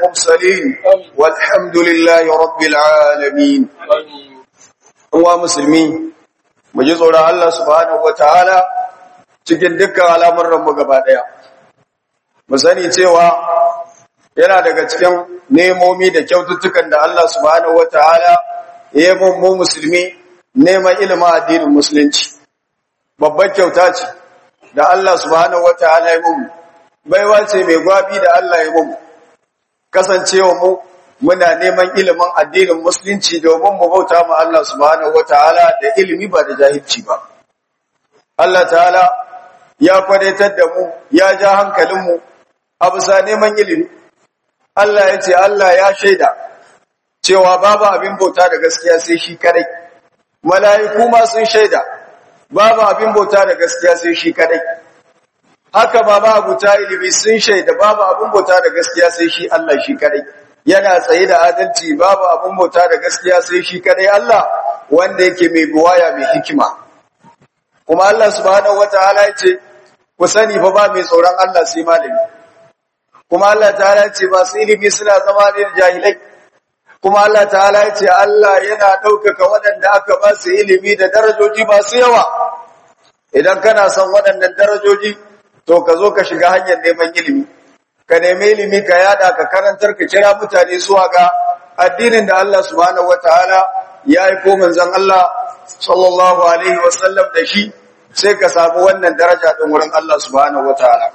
المرسلين والحمد لله رب العالمين هو مسلمين muji tsoron Allah subhanahu wataala cikin dukkan al'amuran mu gaba daya mu sani cewa yana daga cikin nemomi da kyaututtukan da Allah subhanahu wataala ya yi mu musulmi neman ilimin addinin musulunci babbar kyauta ce da Allah subhanahu wataala ya mu baiwa ce mai gwabi da Allah ya mu kasancewa mu muna neman ilimin addinin musulunci domin mu bauta ma Allah subhanahu wataala da ilimi ba da jahilci ba Allah ta'ala ya kwadaitar da mu ya ja hankalin mu a bisa neman ilimi Allah ya ce Allah ya shaida cewa babu abin bauta da gaskiya sai shi kadai mala'iku ma sun shaida babu abin bauta da gaskiya sai shi kadai haka baba abuta ilimi sun shaida babu abin bauta da gaskiya sai shi Allah shi kadai yana tsaye da adalci babu abin bauta da gaskiya sai shi kadai Allah wanda yake mai buwaya mai hikima kuma Allah subhanahu wataala yace ku sani fa ba mai tsoron Allah sai malami kuma Allah ta'ala yace ba su ilimi suna zama ne jahilai kuma Allah ta'ala yace Allah yana ɗaukaka waɗanda aka ba su ilimi da darajoji masu yawa idan kana son waɗannan darajoji to ka zo ka shiga hanyar neman ilimi ka nemi ilimi ka yada ka karantar ka kira mutane zuwa ga addinin da Allah subhanahu wataala ya aiko manzon Allah sallallahu alaihi wasallam da shi sai ka samu wannan daraja din wurin Allah subhanahu wataala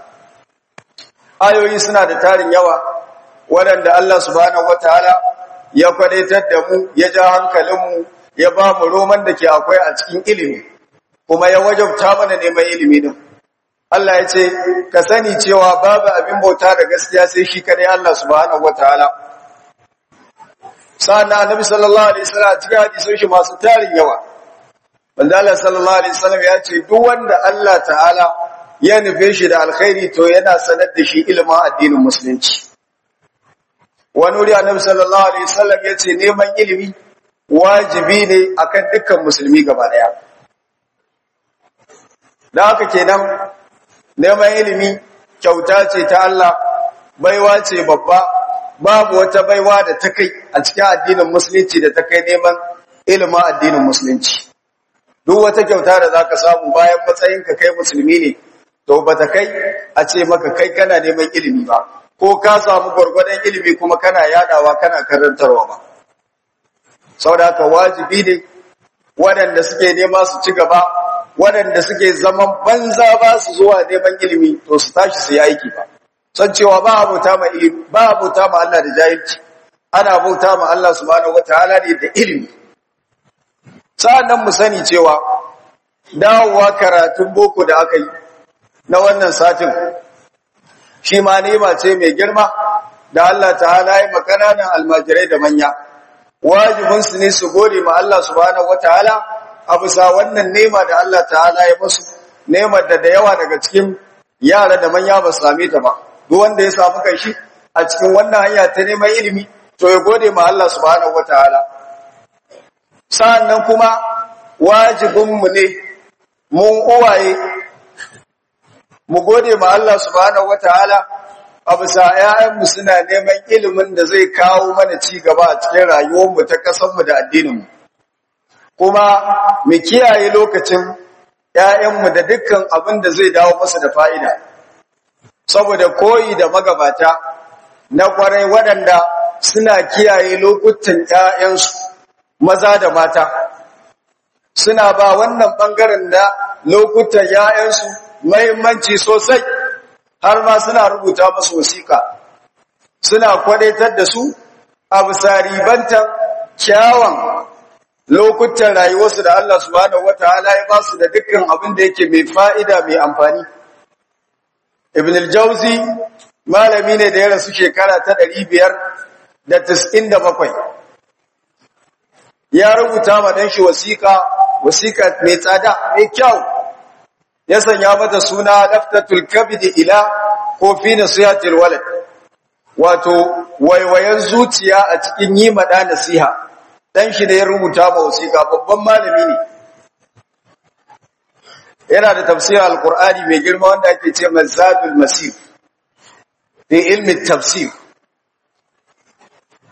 ayoyi suna da tarin yawa waɗanda Allah subhanahu wataala ya kwadaitar da mu ya ja hankalinmu ya ba mu roman da ke akwai a cikin ilimi kuma ya wajabta mana neman ilimi din Allah ya ce ka sani cewa babu abin bauta da gaskiya sai shi kadai Allah subhanahu wataala sa'an annabi sallallahu alaihi wasallam cikin hadisin shi masu tarin yawa wanda Allah sallallahu alaihi wasallam ya ce duk wanda Allah ta'ala ya nufe shi da alkhairi to yana sanar da shi ilimin addinin musulunci wani wuri annabi sallallahu alaihi wasallam ya ce neman ilimi wajibi ne akan dukkan musulmi gaba daya da haka kenan neman ilimi kyauta ce ta Allah baiwa ce babba babu wata baiwa da ta kai a cikin addinin musulunci da ta kai neman ilimin addinin musulunci duk wata kyauta da zaka samu bayan matsayin ka kai musulmi ne to bata kai a ce maka kai kana neman ilimi ba ko ka samu gwargwadon ilimi kuma kana yadawa kana karantarwa ba saboda haka wajibi ne waɗanda suke nema su ci gaba waɗanda suke zaman banza ba su zuwa neman ilimi to su tashi su yi aiki ba san cewa ba a bauta ma ilimi ba a bauta ma Allah da jahilci ana bauta ma Allah subhanahu wataala ne da ilimi sa'annan mu sani cewa dawowa karatun boko da aka yi na wannan satin shi ma nema ce mai girma da Allah ta'ala ya makananan almajirai da manya wajibinsu ne su gode ma Allah subhanahu wataala a bisa wannan nema da Allah ta'ala ya musu nemar da da yawa daga cikin yara da manya ba su same ta ba duk wanda ya samu kanshi a cikin wannan hanya ta neman ilimi to ya gode ma Allah subhanahu wataala sa'annan kuma wajibinmu ne mun uwaye mu gode ma Allah subhanahu wataala a bisa ƴaƴanmu suna neman ilimin da zai kawo mana ci gaba a cikin rayuwarmu ta ƙasarmu da addininmu kuma mu kiyaye lokacin ‘ya'yanmu da dukkan abin da zai dawo masa da fa'ida, saboda koyi da magabata na ƙwarai waɗanda suna kiyaye lokutan ‘ya'yansu maza da mata, suna ba wannan ɓangaren da lokutan ‘ya'yansu mahimmanci sosai, har ma suna rubuta masu wasiƙa, suna kwadaitar da su a bisa ribantan kyawun lokutan rayuwarsu da Allah subhanahu wataala ya ba su da dukkan abin da yake mai fa'ida mai amfani. Ibn al-Jauzi malami ne da ya rasu shekara ta ɗari biyar da da bakwai. Ya rubuta ma dan shi wasiƙa, wasiƙa mai tsada, mai kyau. Ya sanya mata suna laftatul kabidi ila ko fi nasihatil walad. Wato waiwayen zuciya a cikin yi maɗa nasiha. dan shi da ya rubuta ma wasiƙa babban malami ne yana da tafsirin alkur'ani mai girma wanda ake ce mazadul masir fi ilmi tafsir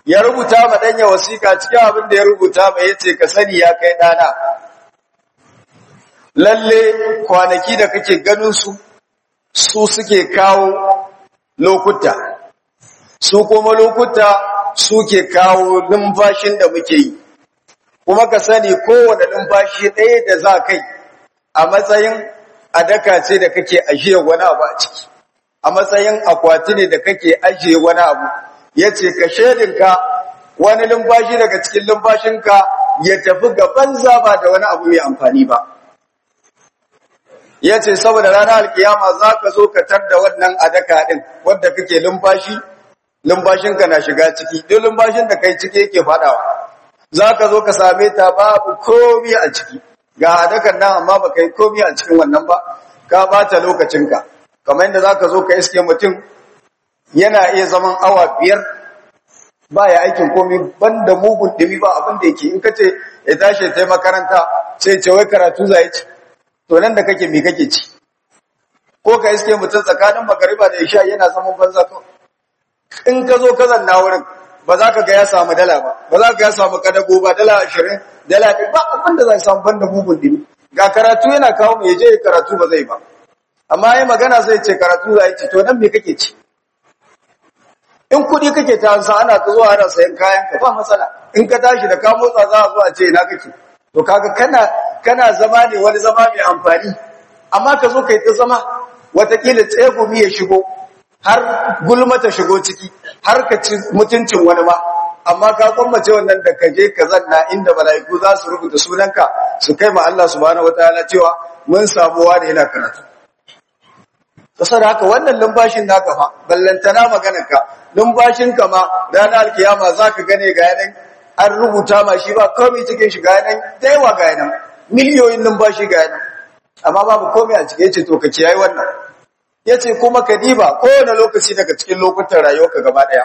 ya rubuta ma danya wasiƙa cikin abin da ya rubuta mai yace ka sani ya kai dana lalle kwanaki da kake ganin su su suke kawo lokuta su kuma lokuta suke kawo numfashin da muke yi kuma ka sani kowane numfashi ɗaya da za kai a matsayin adaka ce da kake ajiye wani abu a ciki a matsayin akwati ne da kake ajiye wani abu ya ce ka shaidinka wani lumfashi daga cikin lumfashinka ya tafi gaban zaba da wani abu mai amfani ba ya ce saboda ranar alkiyama za ka zo ka tar da wannan adaka ɗin wadda kake lumfashi lumfashinka na shiga ciki duk lumfashin da kai ciki yake faɗawa za ka zo ka same ta babu komi a ciki ga adakan nan amma ba ka yi komi a cikin wannan ba ka bata lokacinka kamar yadda za ka zo ka iske mutum yana iya zaman awa biyar ba ya aikin komi banda mugun ɗumi ba abin da yake in ka ce ya tashi ta makaranta sai ce wai karatu za ya ci to nan da kake mi kake ci ko ka iske mutum tsakanin magariba da isha yana zaman banza to in ka zo ka zanna wurin ba za ka ga ya samu dala ba ba za ka ga ya samu kadago ba dala ashirin dala ɗin ba abin da za samu banda mugun ɗumi ga karatu yana kawo mai je karatu ba zai ba amma yi magana zai ce karatu za ci to nan me kake ci in kuɗi kake ta hansa ana ta zuwa ana sayan kayan ka ba matsala in ka tashi da ka motsa za a zo a ce ina kake to kaga kana kana zama ne wani zama mai amfani amma ka zo kai ta zama watakila tsegumi ya shigo har gulma ta shigo ciki har ka ci mutuncin wani ma amma ka kwammace wannan da ka je ka zanna inda mala'iku za su rubuta sunanka su kai ma Allah subhanahu wataala cewa mun samu wani yana karatu kasar haka wannan lumbashin naka fa ballantana maganarka lumbashinka ma ranar alkiyama zaka gane ga yanan an rubuta ma shi ba komai cikin shi ga yanan da yawa ga yanan miliyoyin lumbashi ga yanan amma babu komai a cikin yace to ka kiyaye wannan yace kuma ka diba kowane lokaci daga cikin lokutan rayuwarka gaba daya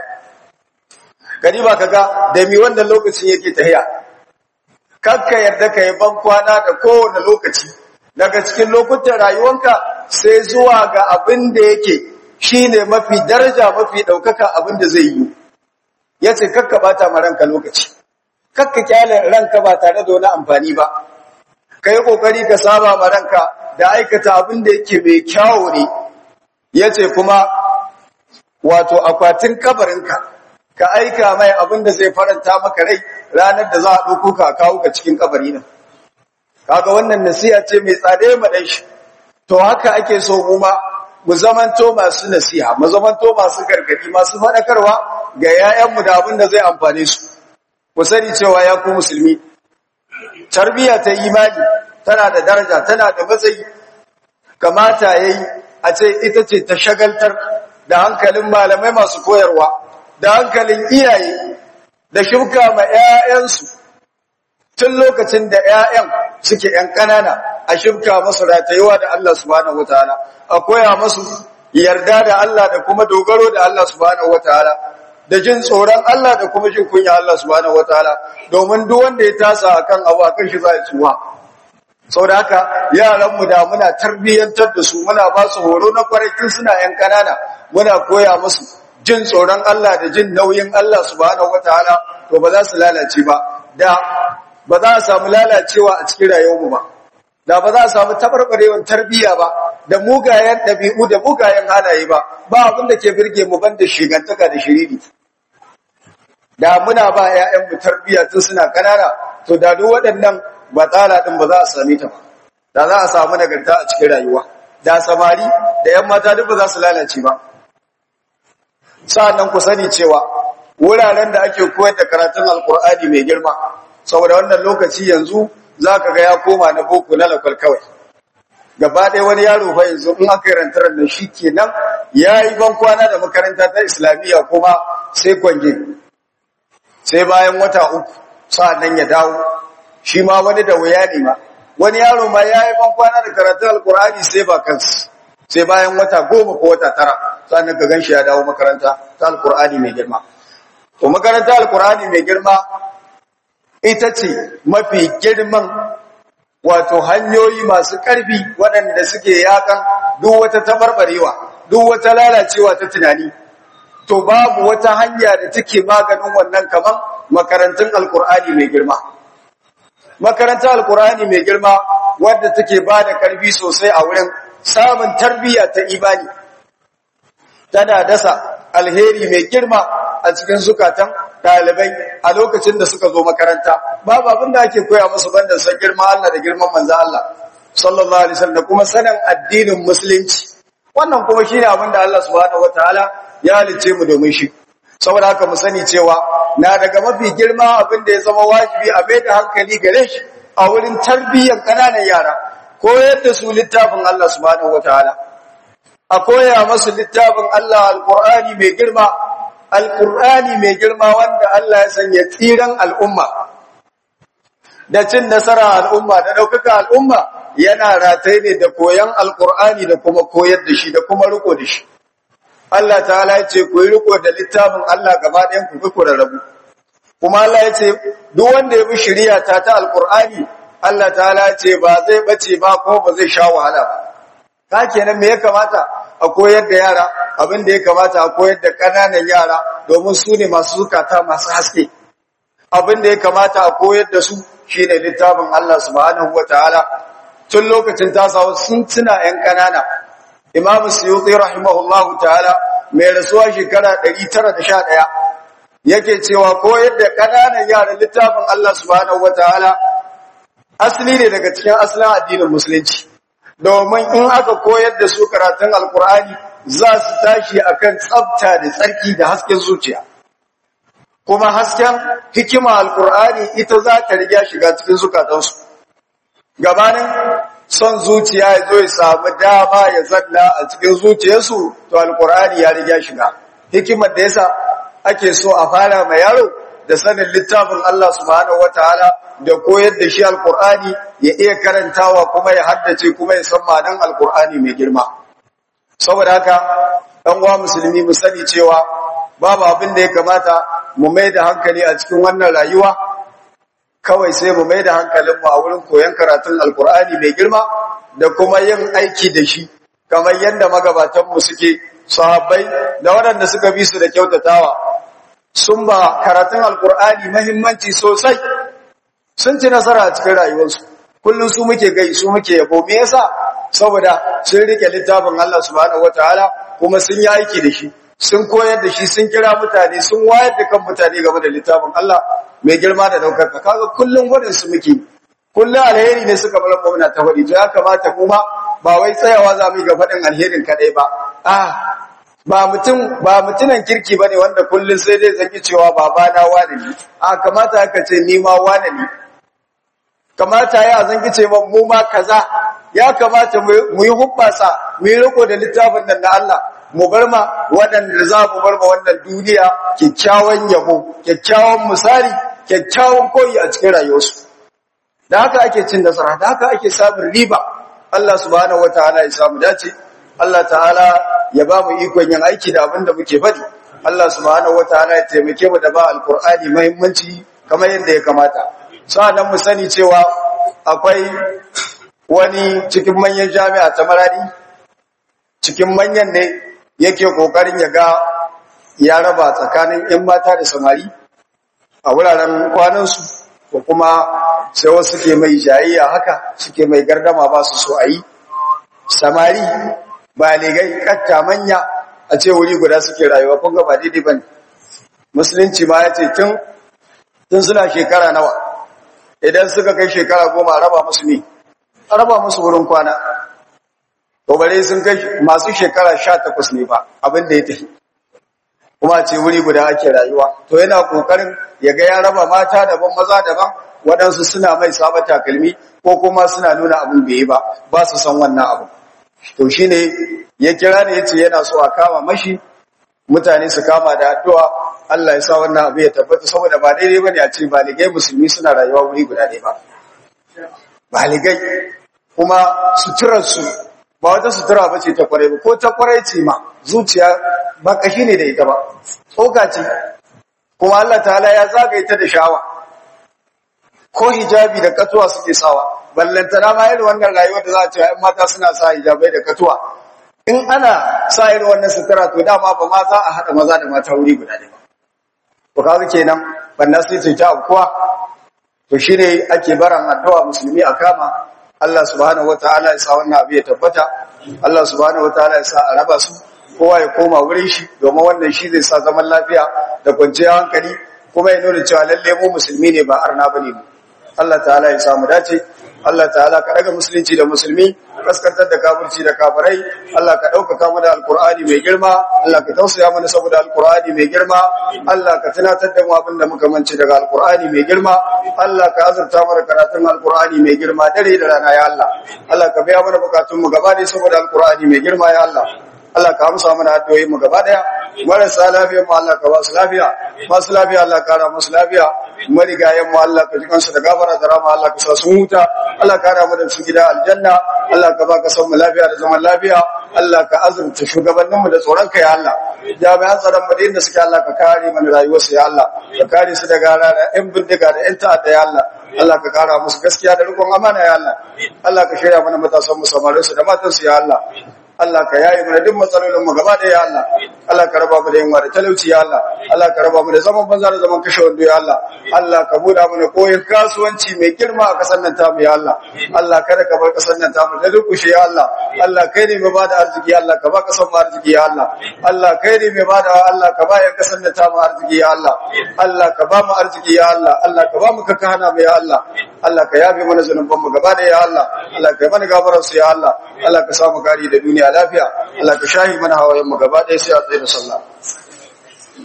ka diba kaga da mi wannan lokacin yake tahiya kakka yarda ka yi ban kwana da kowane lokaci daga cikin lokutan rayuwanka sai zuwa ga abin da yake shine mafi daraja mafi daukaka abin da zai yi yace kakka bata ma ranka lokaci kakka kyale ranka ba tare da wani amfani ba kai kokari ka saba ma ranka da aikata abin da yake mai kyawu ne yace kuma wato akwatin kabarinka ka aika mai abin da zai faranta maka rai ranar da za a ɗauko ka kawo ka cikin kabari nan kaga wannan nasiha ce mai tsade mu dan shi to haka ake so mu ma mu zamanto masu nasiha mu zamanto masu gargadi masu fadakarwa ga yayanmu da abin da zai amfane su ku sani cewa ya ku musulmi tarbiya ta imani tana da daraja tana da matsayi kamata yayi a ce ita ce ta shagaltar da hankalin malamai masu koyarwa da hankalin iyaye da shuka ma 'ya'yansu tun lokacin da 'ya'yan suke ‘yan ƙanana a shimka masu ratayewa da Allah subhanahu wa ta'ala, a koya masu yarda da Allah da kuma dogaro da Allah subhanahu wa ta'ala, da jin tsoron Allah da kuma jin kunya Allah subhanahu wa ta'ala, domin duk wanda ya tasa a kan abu a kan shi za a tsuwa. Sau da haka yaranmu da muna tarbiyyantar da su muna ba su horo na kwarakin suna ‘yan ƙanana muna koya musu jin tsoron Allah da jin nauyin Allah subhanahu wa ta'ala to ba za su lalace ba. Da ba za a samu lalacewa a cikin rayuwarmu ba da ba za a samu tabarbarewar tarbiyya ba da mugayen ɗabi'u da mugayen halaye ba ba abin da ke birge mu banda shigantaka da shiriri da muna ba ƴaƴanmu tarbiyya tun suna kanana to da duk waɗannan batsala din ba za a same ta ba da za a samu nagarta a cikin rayuwa da samari da ƴan mata duk ba za su lalace ba sa'annan ku sani cewa wuraren da ake koyar da karatun alkur'ani mai girma saboda wannan lokaci yanzu za ka ga ya koma na boko na lakwal kawai gaba ɗaya wani yaro fa yanzu in aka yi rantarar da shi kenan ya yi ban kwana da makaranta ta islamiyya kuma sai kwange sai bayan wata uku nan ya dawo shi ma wani da wuya ne ma wani yaro ma ya yi ban kwana da karatun alkur'ani sai ba kansu sai bayan wata goma ko wata tara sannan ka gan shi ya dawo makaranta ta alkur'ani mai girma to makaranta alkur'ani mai girma ita ce mafi girman wato hanyoyi masu ƙarfi waɗanda suke yakan duk wata tabarbarewa duk wata lalacewa ta tunani to babu wata hanya da take maganin wannan kaman makarantun alkur'ani mai girma makarantar alkur'ani mai girma wadda take ba da karfi sosai a wurin samun tarbiyya ta imani tana dasa alheri mai girma a cikin zukatan ɗalibai a lokacin da suka zo makaranta babu abin da ake koya musu banda san girma Allah da girman manzo Allah sallallahu alaihi wasallam da kuma sanin addinin musulunci wannan kuma shine abin da Allah subhanahu wataala ya halice mu domin shi saboda haka mu sani cewa na daga mafi girma abin da ya zama wajibi a bai da hankali gare shi a wurin tarbiyyar ƙananan yara koyar da su littafin Allah subhanahu wataala a koya masu littafin Allah alqur'ani mai girma alqur'ani mai girma wanda Allah ya sanya tsiran al'umma da cin nasara al'umma da ɗaukaka al'umma yana rataye ne da koyan alqur'ani da kuma koyar da shi da kuma riko da shi Allah ta'ala ya ce ku yi riko da littafin Allah gaba ɗayan ku ku rarrabu kuma Allah ya ce duk wanda ya bi shari'a ta ta alqur'ani Allah ta'ala ya ce ba zai bace ba ko ba zai sha wahala ba ka kenan me ya kamata a koyar da yara abin da ya kamata a koyar da ƙananan yara domin su ne masu zukata masu haske abin da ya kamata a koyar da su shine littafin Allah subhanahu wataala tun lokacin tasawa sun tuna 'yan ƙanana Imam Suyuti rahimahullahu ta'ala mai rasuwa shekara 911 yake cewa koyar da kananan yaran littafin Allah subhanahu wataala asali ne daga cikin asalin addinin musulunci domin in aka koyar da su karatun alkur'ani za su tashi akan tsafta da tsarki da hasken zuciya kuma hasken hikima alkur'ani ita za ta riga shiga cikin zukatansu gabanin son zuciya ya zo ya samu dama ya zalla a cikin zuciyarsu to alkur'ani ya riga shiga hikimar da yasa ake so a fara mai yaro da sanin littafin Allah subhanahu wataala da koyar da shi alkur'ani ya iya karantawa kuma ya haddace kuma ya san ma'anar alkur'ani mai girma saboda haka dan uwa musulmi mu sani cewa babu abin da ya kamata mu mai da hankali a cikin wannan rayuwa kawai sai mu mai da hankalinmu a wurin koyon karatun alkur'ani mai girma da kuma yin aiki da shi kamar yadda magabatanmu suke sahabbai da waɗanda suka bi su da kyautatawa sun ba karatun alkur'ani mahimmanci sosai sun ci nasara a cikin rayuwarsu kullum su muke gai su muke yabo me yasa saboda sun rike littafin Allah subhanahu wataala kuma sun yi aiki da shi sun koyar da shi sun kira mutane sun wayar da kan mutane game da littafin Allah mai girma da daukar ka kaga kullum gudun su muke kullum alheri ne suka bar muna ta faɗi to ya kamata kuma ba wai tsayawa za mu yi ga faɗin alherin kadai ba ah ba mutum ba mutunan kirki bane wanda kullum sai dai zaki cewa babana wane ne a kamata aka ce ni ma wane ne kamata ya zanki ce mu ma kaza ya kamata mu yi hubbasa mu yi riko da littafin nan na Allah mu bar ma waɗanda za mu bar ma wannan duniya kyakkyawan yabo kyakkyawan misali kyakkyawan koyi a cikin rayuwarsu da haka ake cin nasara da haka ake samun riba Allah subhanahu wataala ya samu dace Allah ta'ala ya ba mu ikon yin aiki da abin da muke faɗi Allah subhanahu wataala ya taimake mu da ba alqur'ani muhimmanci kamar yadda ya kamata sa'annan mu sani cewa akwai wani cikin manyan jami'a ta Maradi cikin manyan ne yake kokarin ya ga ya raba tsakanin ‘yan mata da samari a wuraren kwanansu ko kuma sai wasu ke mai jayayya haka suke mai gardama ba su so a yi samari baligai katta manya a ce wuri guda suke rayuwa kun ga ba daidai ba ne musulunci ma ya ce tun tun suna shekara nawa idan suka kai shekara goma a raba musu ne a raba musu wurin kwana to bare sun kai masu shekara sha takwas ne ba abin da ya tafi kuma ce wuri guda ake rayuwa to yana kokarin ya ga ya raba mata daban maza daban waɗansu suna mai saba takalmi ko kuma suna nuna abin bai yi ba ba su san wannan abu to shine ya kira ne yace yana so a kama mashi mutane su kama da addu'a Allah ya sa wannan abu ya tabbata saboda ba daidai bane a ce baligai musulmi suna rayuwa wuri guda ɗaya ba baligai kuma suturar su ba wata sutura ba ce ta kwarai ba ko ta kwarai ce ma zuciya ba kashi ne da ita ba tsoka ce kuma Allah ta'ala ya zagaye ta da shawa ko hijabi da katuwa suke sawa ballantana ma irin wannan rayuwar da za a ce ai mata suna sa hijabai da katuwa in ana sa irin wannan sutura to dama ba ma za a haɗa maza da mata wuri guda ne ba to kaga kenan banna sai ce ta kuwa to shine ake baran addu'a musulmi a kama Allah subhanahu wataala ya sa wannan abu ya tabbata Allah subhanahu wataala ya sa a raba su kowa ya koma wurin shi domin wannan shi zai sa zaman lafiya da kwanciyar hankali kuma ya nuna cewa lalle mu musulmi ne ba arna bane mu Allah ta'ala ya samu dace Allah ta'ala ka daga musulunci da musulmi kaskantar da kafirci da kafirai Allah ka ɗaukaka mu da alkur'ani mai girma Allah ka tausaya mana saboda alkur'ani mai girma Allah ka tunatar da mu abin da muka mance daga alkur'ani mai girma Allah ka azurta mana karatun alkur'ani mai girma dare da rana ya Allah Allah ka biya mana bukatun mu gaba ɗaya saboda alkur'ani mai girma ya Allah Allah ka amsa mana addu'o'in mu gaba daya marasa lafiya mu Allah ka ba su lafiya masu lafiya Allah ka kara musu lafiya marigayen mu Allah ka ji kansu da gafara da rama Allah ka sa su huta Allah ka kara mu da su gida aljanna Allah ka ba ka san mu lafiya da zaman lafiya Allah ka azurta shugabannin mu da tsoron ka ya Allah jami'an tsaron mu da inda suke Allah ka kare mana rayuwarsu ya Allah ka kare su daga rana yan bindiga da yan ta'adda ya Allah Allah ka kara musu gaskiya da rikon amana ya Allah Allah ka shirya mana matasan mu samarin su da matan su ya Allah Allah ka yayi mana duk matsalolin mu gaba da ya Allah Allah ka raba mu da yunwa da talauci ya Allah Allah ka raba mu da zaman banza da zaman kashe wando ya Allah Allah ka buɗa mana koyin kasuwanci mai girma a kasar nan tamu ya Allah Allah kada ka bar kasar nan tamu da dukushe ya Allah Allah kai ne mai bada arziki ya Allah ka ba kasar mu arziki ya Allah Allah kai ne mai bada Allah ka ba yan kasar nan tamu arziki ya Allah Allah ka ba mu arziki ya Allah Allah ka ba mu ka hana mu ya Allah Allah ka yafe mana zanuban mu gaba da ya Allah Allah ka yi mana gafarar su ya Allah Allah ka samu kari da duniya lafiya Allah ka shahi mana hawayen mu gaba ɗaya sai a tsaye da sallah